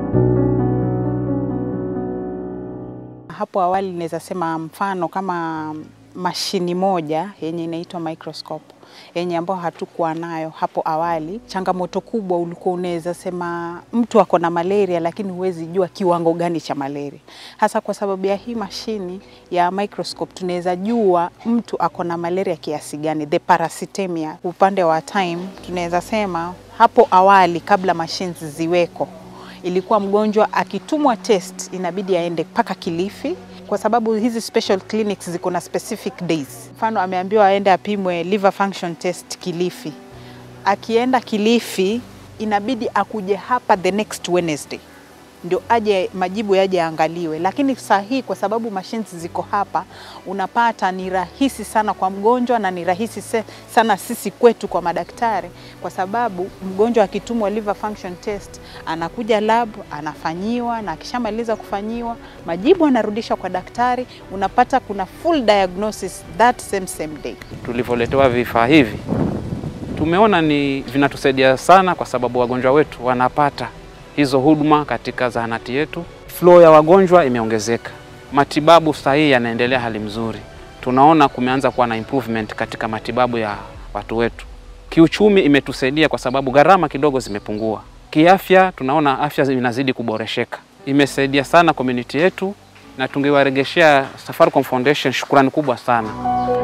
Hapo awali naweza sema mfano kama mashini moja yenye inaitwa microscope yenye ambayo hatukuwa nayo hapo awali. Changamoto kubwa ulikuwa unaweza sema mtu ako na malaria, lakini huwezi jua kiwango gani cha malaria. Hasa kwa sababu ya hii mashini ya microscope tunaweza jua mtu ako na malaria kiasi gani, the parasitemia. Upande wa time tunaweza sema hapo awali, kabla machines ziweko, ilikuwa mgonjwa akitumwa test inabidi aende mpaka Kilifi kwa sababu hizi special clinics ziko na specific days. Mfano ameambiwa aende apimwe liver function test Kilifi, akienda Kilifi inabidi akuje hapa the next Wednesday ndio aje majibu yaje yaangaliwe. Lakini saa hii kwa sababu machines ziko hapa, unapata ni rahisi sana kwa mgonjwa na ni rahisi se- sana sisi kwetu kwa madaktari, kwa sababu mgonjwa akitumwa liver function test anakuja lab anafanyiwa, na akishamaliza kufanyiwa majibu anarudishwa kwa daktari, unapata kuna full diagnosis that same same day. Tulivyoletewa vifaa hivi tumeona ni vinatusaidia sana, kwa sababu wagonjwa wetu wanapata hizo huduma katika zahanati yetu. Flow ya wagonjwa imeongezeka, matibabu sahihi yanaendelea hali mzuri. Tunaona kumeanza kuwa na improvement katika matibabu ya watu wetu. Kiuchumi imetusaidia kwa sababu gharama kidogo zimepungua. Kiafya tunaona afya inazidi kuboresheka, imesaidia sana community yetu, na tungewaregeshea Safaricom Foundation shukrani kubwa sana.